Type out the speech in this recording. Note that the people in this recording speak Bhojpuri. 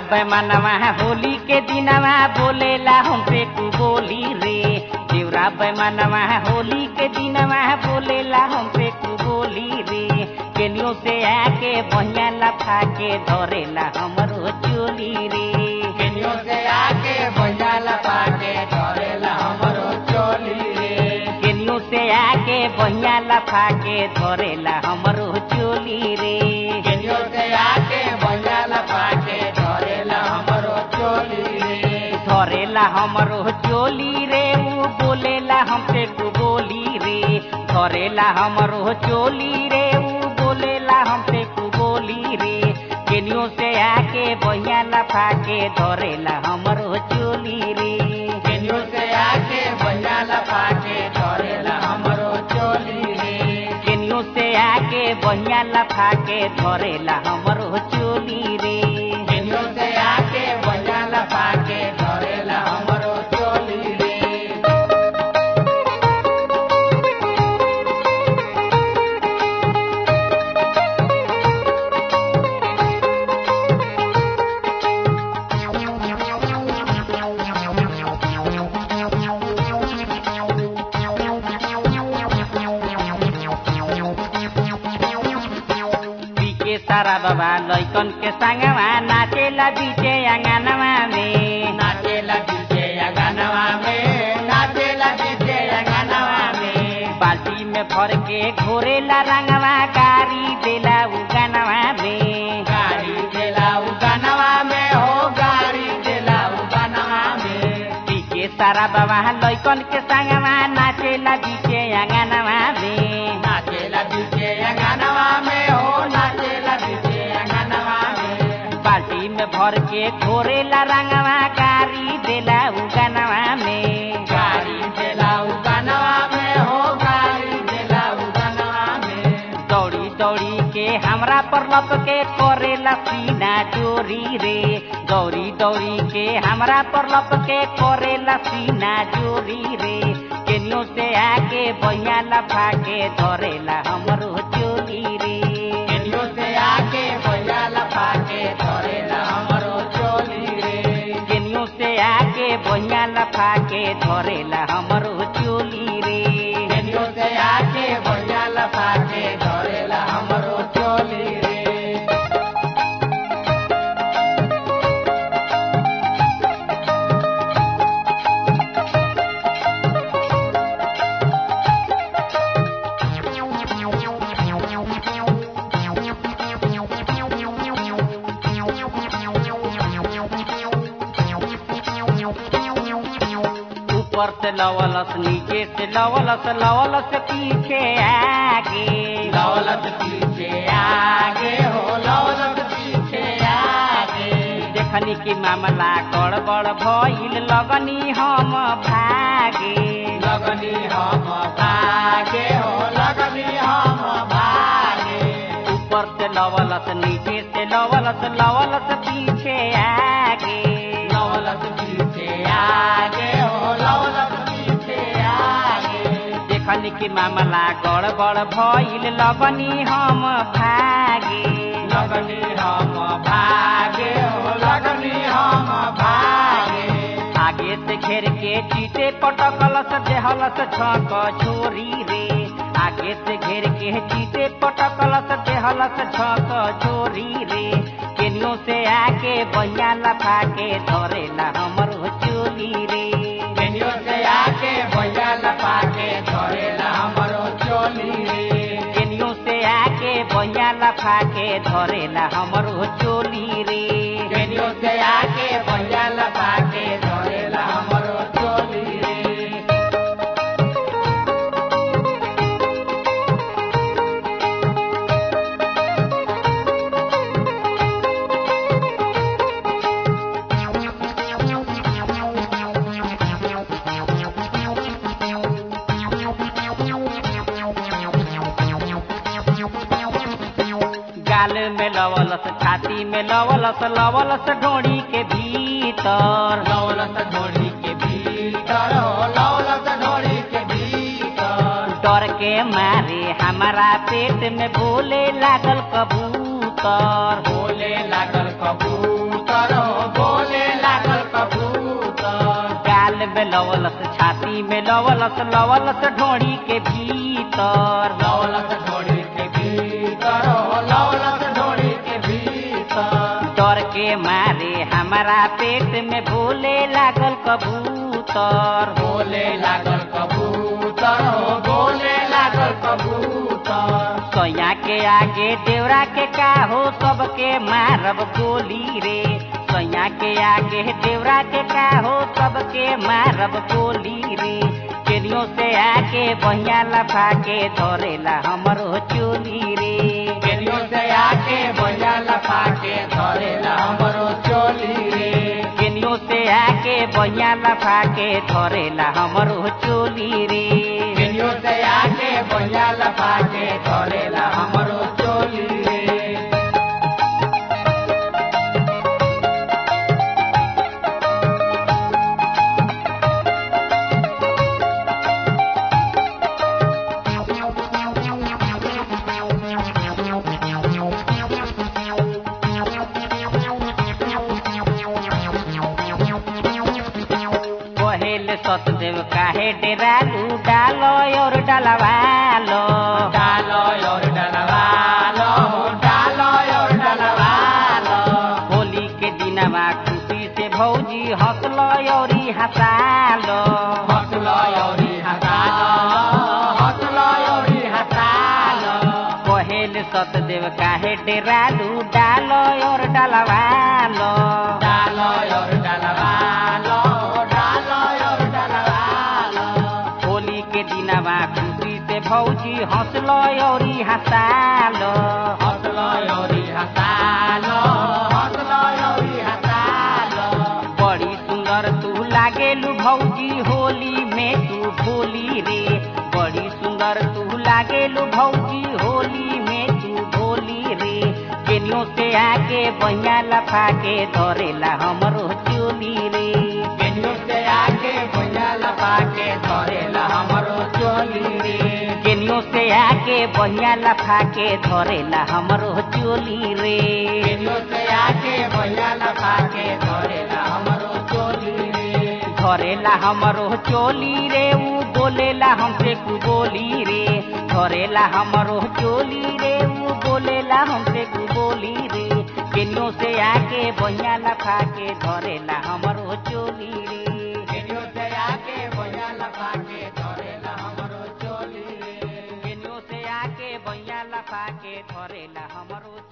बैमानवा होली के दिनवा बोलेला हमसे तू बोली रे देवरा बैमानवा होली के दिनवा बोलेला हमसे तू बोली रे केनियो से आके बहिया लफा के धरेला हमरो चोली रे केनियो से आके भैया लपा के धरेला हमरो चोली रे केनियो से आके बहिया लफा के धरेला हमरो चोली रे केनियो से आके भैया लपा के धरेला हमरो चोली रे धरेला हमरो चोली रे ऊ बोलेला हमसे तू बोली रे धरेला हमरो चोली रे ऊ बोलेला हमसे तू बोली रे केनियो से आके बहिया लफा के धरेला हमरो चोली रे केनियो से आके भैया लपा के धरेला हमरो चोली रे केनियो से आके बहिया लफा के धरेला हमरो चोली रे केनियो से आके भैया लपा के धरेला हमरो चोली रे पीके सारा बाबा लैकन के संगवा नाचेला बीचे अंगनवा में नाचेला डीजे अगनवा में नाचेला डीजे अगनवा में बाल्टी में भर के घोरेला रंगवा कारी देला उगनवा में गाड़ी देला उगनवा में हो गाड़ी देला उगनवा में पीके सारा बाबा लैकन के संगवा नाचेला बीचे अंगनवा में नाचेला डीजे अगनवा में हो नाचेला डीजे अगनवा में बाल्टी में भर के घोरेला रंगवा कारी देला उगनवा में गाड़ी देला उगनवा में हो गाड़ी देला उगनवा में दौड़ी दौड़ी के हमरा पर लप के करेला सीना चोरी रे दौड़ी दौड़ी के हमरा पर लप के करेला सीना चोरी रे केनियो से आके बहिया लफा के धरेला हमरो चोली रे केनियो से आके भैया लपा के धरेला हमरो चोली रे केनियो से आके बहिया लफा के धरेला हमरो चोली रे केनियो से आके भैया लपा के धरेला हमरो चोली रे ऊपर से लवलस नीचे से लवलस लवलस पीछे आगे लौलत पीछे आगे हो लौलत पीछे आगे देखनी की मामला गड़बड़ भइल लगनी हम भागे लगनी हम भागे हो लगनी हम भागे ऊपर से लवलस नीचे से लवलस लवलस पीछे आगे लौलत पीछे आगे हो लौलत पीछे आगे देखनी की मामला गड़बड़ भइल लगनी हम भागे लगनी हम भागे हो लगनी हम भागे आगे से घेर के चीते पटकलस देहलस छक छोरी रे आगे से घेर के चीते पटकलस देहलस छक छोरी रे केनियो से आके बहिया लफा के धरेला हमरो चोली रे केनियो से आके भैया लपा के धरेला हमरो चोली रे केनियो से आके बहिया लफा के धरेला हमरो चोली रे केनियो से आके भैया लपा के धरेला हमरो चोली रे गाल में लवलस छाती में लवलस लवलस डोरी के भीतर लौलत ढोली के भीतर हो लौलत ढोली के भीतर डर के मारे हमारा पेट में बोले लागल कबूतर बोले लागल कबूतर हो में लवलस छाती में लवलस लवलस ढोड़ी के भीतर लौलस ढोड़ी के भीतर हो लौलस ढोड़ी के भीतर डर के मारे हमारा पेट में बोले लागल कबूतर बोले लागल कबूतर हो बोले लागल कबूतर सोया के आगे देवरा के का हो सबके मारब गोली रे सोया के आगे देवरा के का हो सबके मारब गोली रे केनियो से आके बहिया लफा के धरेला हमरो चोली रे केनियो से आके भैया लपा के धरेला हमरो चोली रे केनियो से आके बहिया लफा के धरेला हमरो चोली रे केनियो से आके भैया लपा के धरेला हमरो चोली रे कहेल सतदेव काहे डेरालू डालो और डलवालो डालो और डलवालो डालो और डलवालो होली के दिनमा खुशी से भौजी हंसलो और हंसालो हंसलो औरी हंसालो हंसलो औरी हंसालो कहेल सतदेव काहे डेरालू डालो और डलवालो डालो और डलवालो डालो और डलवालो होली के दिनमा खुशी से भौजी हंसलो और हंसालो हंसलो औरी हंसालो हंसलो औरी हंसालो बड़ी सुंदर तू लागेलू भौजी होली में तू भोली रे बड़ी सुंदर तू लागेलू भौजी होली में तू भोली रे केनियो से आके बहिया लफा के धरेला हमरो चोली रे केनियो से आके भैया लपा के धरेला हमरो चोली रे केनियो से आके बहिया लफा के धरेला हमरो चोली रे केनियो से आके भैया लपा के धरेला हमरो चोली रे धरेला हमरो चोली रे ऊ बोलेला हमसे कु बोली रे धरेला हमरो चोली रे ऊ बोलेला हमसे कु बोली रे केनियो से आके बहिया लफा के धरेला हमरो चोली रे केनियो से आके भैया लपा के धरेला हमरो चोली रे केनियो से आके बहिया लफा के धरेला हमरो